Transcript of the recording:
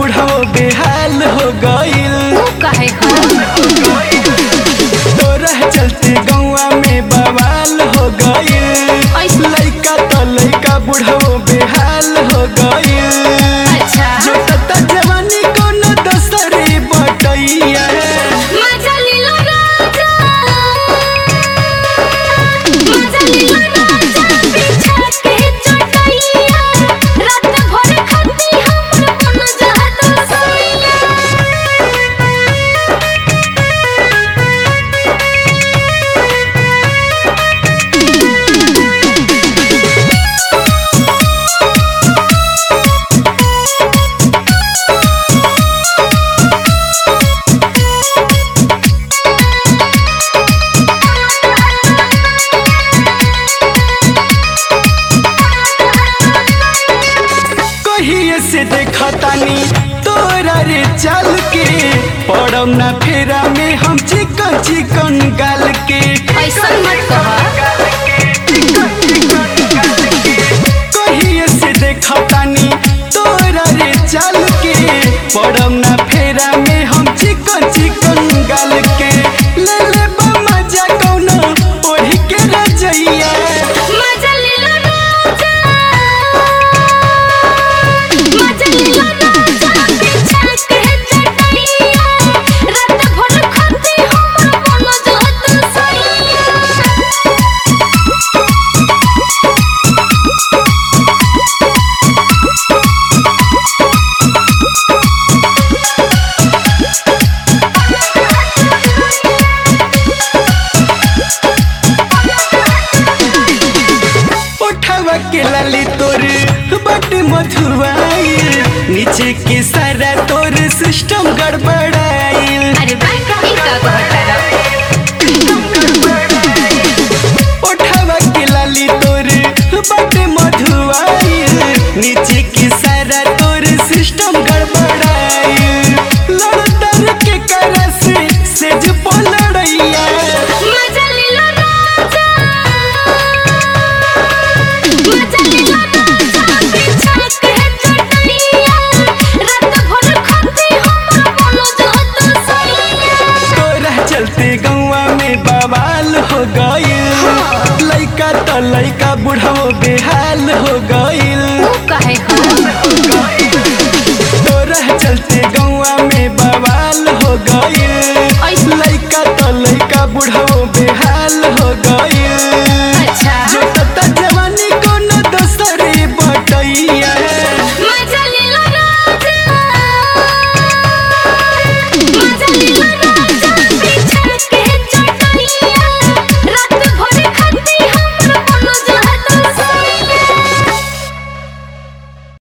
बुढ़ाओ बेहाल हो गइल ऊ काहे हो तोरा चलते गौवा में बवाल हो गइल ऐसा- लइका तो लइका बुढ़ाओ बेहाल हो गइल अच्छा जो तता जवानी कोनो दसरे बटैया मजा लीलो राजा मजा लीलो राजा बिछा के चटैया रात भर खाती हमर मन जाता सोइया कहिए से देखतानी तोरा रे चल के पड़म ना फेरा में हम चिकन चिकन गाल के ऐसा मत कहा कहिए से देखतानी तोरा रे चल के पड़म ना फेरा में हम चिकन चिकन गाल के ले ले बा मजा कौनो ओढ़ी के रजैया मजा लीलो राजा मजा लीलो राजा बिछा के चटैया रात भर खाती हमर मन जाता सोइया उठावा के लाली तोर बट मधुआइल नीचे के सारा तोर सिस्टम गड़बड़ाइल अरे भाई ई का कहता उठावा के लाली तोर बट मधुआइल नीचे के सारा तोर सिस्टम गड़बड़ाइल लड़तर के करा से सेज पलड़ैया मजा लीलो राजा मजा लीलो राजा बिछा के चटैया रात भर खाती हमर मन जाता सोइया तोरा चलते गौवा में बवाल हो गइल लइका तो लइका बुढ़ाओ बेहाल हो गइल ऊ काहे हो तोरा चलते गौवा में बवाल हो गइल ऐसा- लइका तो लइका बुढ़ाओ बेहाल हो गइल